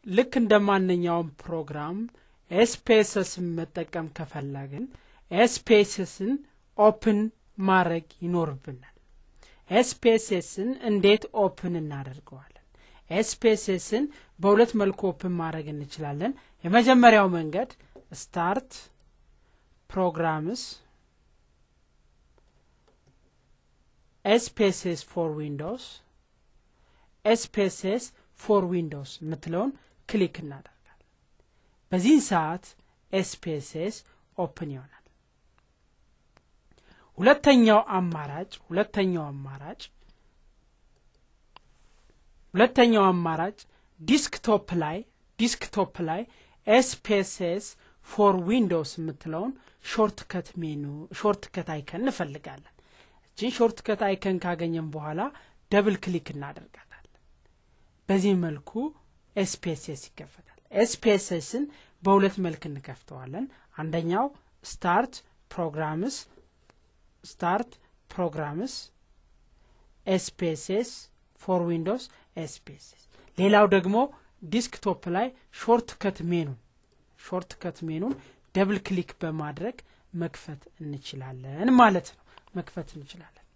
ልክ እንደ ማንኛውም ፕሮግራም ኤስፔሰስን መጠቀም ከፈለግን ኤስፔሰስን ኦፕን ማድረግ ይኖርብናል። ኤስፔሰስን እንዴት ኦፕን እናደርገዋለን? ኤስፔሰስን በሁለት መልኩ ኦፕን ማድረግ እንችላለን። የመጀመሪያው መንገድ ስታርት ፕሮግራምስ ኤስፔስስ ፎር ዊንዶውስ ኤስፔስስ ፎር ዊንዶውስ የምትለውን ክሊክ እናደርጋለን። በዚህን ሰዓት ኤስፔስስ ኦፕን ይሆናል። ሁለተኛው አማራጭ ሁለተኛው አማራጭ ሁለተኛው አማራጭ ዲስክቶፕ ላይ ዲስክቶፕ ላይ ኤስፔስስ ፎር ዊንዶውስ የምትለውን ሾርት ከት ሜኑ ሾርት ከት አይከን እንፈልጋለን። እችን ሾርት ከት አይከን ካገኘን በኋላ ደብል ክሊክ እናደርጋለን። በዚህ መልኩ ኤስፔስስ ይከፈታል። ኤስፔስስን በሁለት መልክ እንከፍተዋለን። አንደኛው ስታርት ፕሮግራምስ ስታርት ፕሮግራምስ ኤስፔስስ ፎር ዊንዶውስ ኤስፔስስ። ሌላው ደግሞ ዲስክቶፕ ላይ ሾርት ከት ሜኑን ሾርት ከት ሜኑን ደብል ክሊክ በማድረግ መክፈት እንችላለን ማለት ነው። መክፈት እንችላለን።